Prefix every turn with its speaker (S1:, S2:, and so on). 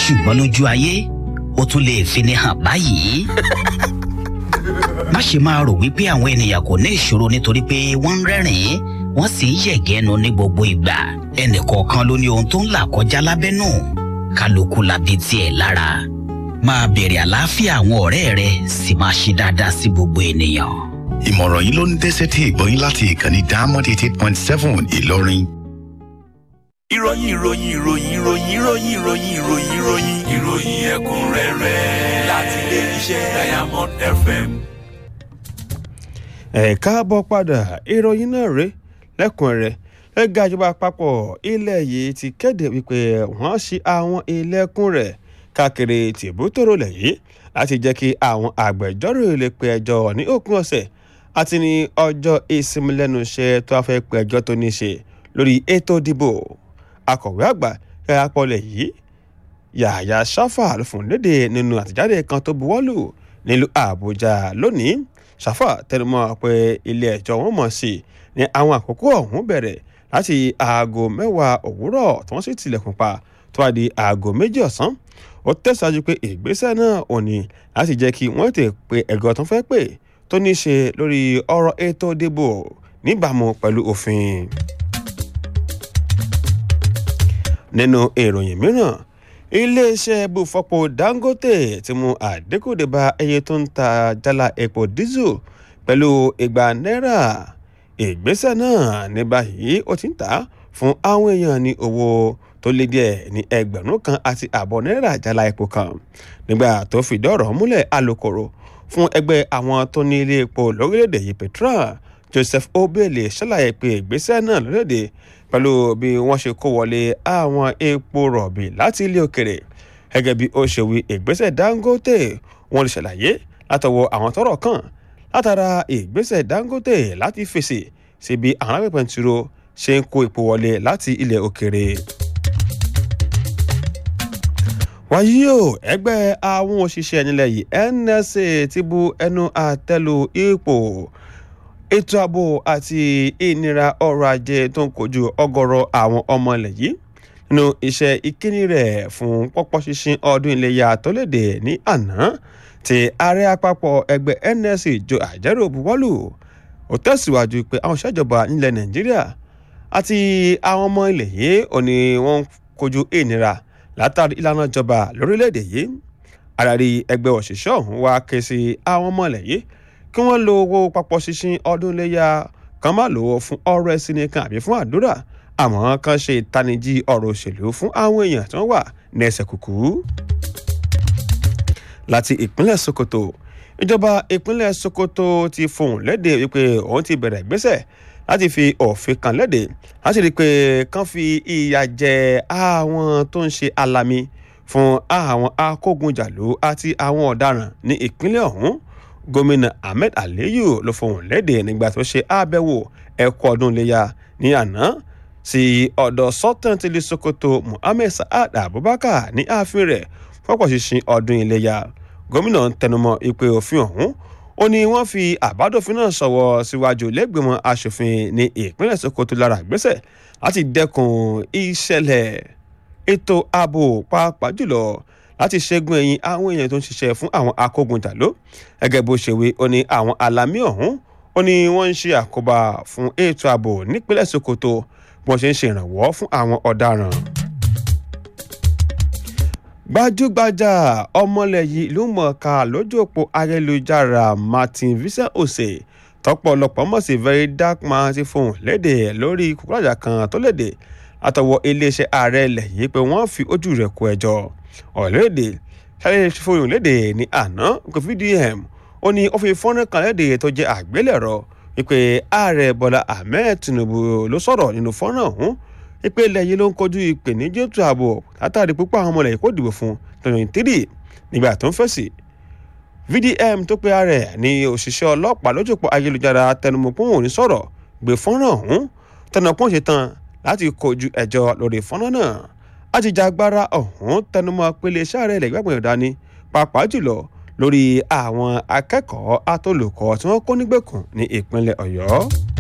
S1: ṣùgbọ́n lójú ayé ó tún lè fini hàn báyìí. má ṣe máa rò wípé àwọn ènìyàn kò ní ìṣòro nítorí pé wọ́n ń rẹ́rìn-ín wọ́n sì ń yẹ̀gẹ́nu ní gbogbo ìgbà ẹnìkọ̀ọ̀kan ló ní ohun tó ń là kọjá lábẹ́nú kálukú labi tiẹ̀ lára máa bèrè àlàáfíà àwọn ọ̀rẹ́ rẹ sì máa ṣe dáadáa sí gbogbo ènìyàn.
S2: ìmọ̀ràn yìí ló ń dẹ́sẹ̀ tí ìgbọ́yìn láti ìkànnì diamond eighty eight point seven ìlọrin.
S3: ìròyìn ìròyìn ìròyìn ìròyìn ìròyìn ìròyìn ìròyìn ìròyìn ìròyìn ẹ̀kúnrẹ́rẹ́ láti ilé iṣẹ́ diamond fm.
S4: ẹ káàbọ̀ padà ìròyìn náà rèé lẹ́kùnrẹ́rẹ́ ẹgbẹ́ ìjọba àpapọ̀ ilẹ̀ yìí ti kéde wípé wọ́n ṣí àwọn ilẹ̀kùn rẹ̀ káàkiri tìbútòrò lẹ̀ yìí láti jẹ́ kí àwọn agbẹjọ́rò lè pe ẹjọ́ ní òpin ọ̀sẹ̀ àti ní ọjọ́ ìsinmi lẹ́nu iṣẹ́ tó a fẹ́ pe ẹjọ́ tó ní ṣe lórí ètò ìdìbò akọ̀wé àgbà ẹ̀yà pọ̀lẹ̀ yìí yàyà sáfà ló fún léde nínú àtẹ̀jáde kan tó buwọ́lù nílùú àbújá lónìí sáfà tẹnumọ́ pé ilé ẹjọ́ wọn mọ̀ sí ní àwọn àkókò ọ̀hún bẹ̀rẹ̀ láti aago mẹ́wàá òwúrọ̀ tí wọ́n sì tilẹ̀kùn pa tó wá di aago méjì ọ̀sán ó tẹ̀síwájú pé ìgbésẹ̀ náà ò ní láti jẹ́ kí wọ́n tè pe ẹ̀gọ́ tó fẹ́ pè tó ní í ṣe lórí ọ̀rọ̀ ètò ìdìbò níbàámu pẹ̀lú òfin. nínú ìròyìn mìíràn iléeṣẹ́ bùfọ́pọ̀ dangote ti mú àdínkù dé bá iye tó ń ta jálá epo dísù pẹ̀lú igba náírà ìgbésẹ̀ náà ní báyìí ó ti ń tà fún àwọn èèyàn ní owó tó lé díẹ̀ ní ẹgbẹ̀rún kan àti àbọ̀ náírà jálá epo kan nígbà tó fìdí ọ̀rọ̀ múlẹ̀ alūkkóró fún ẹgbẹ́ àwọn tó ní ilé epo lórílẹ̀‐èdè yìí petrol joseph obele ṣàlàyé pé ìgbésẹ̀ náà lórílẹ̀‐èdè pẹ̀lú bí wọ́n ṣe kó wọlé àwọn epo rọ̀bì láti ilé òkèrè gẹ́gẹ́ bí ó ṣe wí ìgbésẹ̀ dangote wọ́n lè ṣàlàyé látọwọ́ àwọn tọ́rọ̀ kàn látara ìgbésẹ̀ dangote láti fèsì sí bí àwọn alágbèpẹ̀ ń tiro ṣe ń kó epo wọlé láti ilẹ̀ òkèrè wáyé o ẹgbẹ́ àwọn òṣìṣẹ́ nílẹ̀ yìí nsa ti bu ẹnu àtẹ́lu ipò ètò ààbò àti ìnira ọrọ̀ ajé tó ń kojú ọgọ́rọ̀ àwọn ọmọ ilẹ̀ yìí nínú iṣẹ́ ìkíni rẹ̀ fún pọ́pọ́ ṣinṣin ọdún iléyà tó léde ní àná tí ààrẹ àpapọ̀ ẹgbẹ́ nsa jo àjẹrò buwọ́lù ó tẹ̀síwájú pé àwọn ìṣèjọba nílẹ̀ nàìjíríà àti àwọn ọmọ ilẹ̀ yìí ò ní wọ́n kojú ìnira látàrí ìlànà ìjọba lórílẹ̀‐èdè yìí àràrí ẹgbẹ́ òṣìṣẹ́ ọ̀hún wá ké sí àwọn ọmọ ilẹ̀ yìí kí wọ́n lo owó papọ̀ ṣinṣin ọdún iléyà kan má lò ó fún ọrọ̀ ẹ̀sìn nìkan àbí fún àdúrà àmọ́ kan ṣe ìtanijí ọ̀rọ̀ òṣèlú fún àwọn èèyàn tí wọ́n wà ní ẹsẹ̀ kùkú. láti ìpínlẹ̀ sokoto ìjọba ìpínlẹ̀ sokoto ti fohùn léde wípé òun ti bẹ̀rẹ̀ ìgbésẹ̀ láti fi òfin kan léde láti rí i pé kán fi ìyà jẹ àwọn tó ń ṣe alami fún àwọn akógunjàlú àti àwọn ọ̀daràn ní ìpínlẹ̀ ọ̀hún gómìnà ahmed aliyu ló fohùn léde nígbà tó ṣe àbẹ̀wò ẹ̀kọ́ ọdún iléyà ní àná sí ọ̀dọ̀ sultan tilé sokoto muhammed saad abubakar ní ààfin rẹ̀ fọ́pọ̀ ṣinṣin ọdún iléyà gómìnà ń tẹnumọ́ ìpè òfin ọ̀hún ó ní wọ́n fi àbádòfin náà sọ̀wọ́ síwájú lẹ́gbẹ̀mọ́ asòfin ní ìpínlẹ̀ sokoto lára ìgbésẹ̀ láti dẹ́kun ìṣẹ̀lẹ̀ ètò ààbò pàápàá jùlọ láti ṣẹ́gun ẹ̀yìn àwọn èèyàn tó ń ṣiṣẹ́ fún àwọn akógunjàló gẹ́gẹ́ bó ṣe wí ó ní àwọn alámì ọ̀hún ó ní wọ́n ń ṣe àkóbá fún ètò ààbò nípínlẹ̀ sokoto bí wọ́n ṣe ń ṣe ìrànwọ́ fún àwọn ọ̀daràn gbajúgbajà ọmọlẹ̀ yìí ìlú mọ̀ọ́ká lójú òpó ayélujára martin visa ose tọpọlọpọ mọ̀ sí very dark man ti fohùn léde lórí kúkúràjà kan tó léde látọwọ́ iléeṣẹ́ ààrẹ ilẹ̀ yìí pé wọ́n fi ojú rẹ̀ kó ẹjọ́ ọ̀lẹ́dẹ̀ sáré fohùn léde ní àná kò vdm ó ní ó fi fọ́nrán kan léde tó jẹ́ àgbélẹ̀rọ wípé ààrẹ bọ́lá ahmed tinubu ló sọ̀rọ̀ nínú fọ́nrán ọ̀hún wípé ilẹ̀ yìí ló ń kojú ìpèníjà ètò ààbò látàrí púpọ̀ àwọn ọmọ ilẹ̀ yìí kò dìbò fún twenty three nígbà tó ń fèsì vdm tó pe ààrẹ ní òṣìṣẹ́ ọlọ́pàá lójúpọ̀ ayélujára tẹnumọ́ pé òun ò ní sọ̀rọ̀ gbé fọ́nrán ọ̀hún tẹnumọ́ pé òun ṣe tán láti kojú ẹjọ́ lórí fọ́nrán náà àjìjàgbara ọ̀hún tẹnumọ́ pé iléeṣẹ́ ààrẹ ilẹ̀ ìgbàgbọ́n ìdání pàápàá jùlọ lórí àwọn akẹ́kọ̀ọ́ atolùkọ́ tí wọ́n kó nígbèkùn ní ìpínlẹ̀ ọ̀yọ́.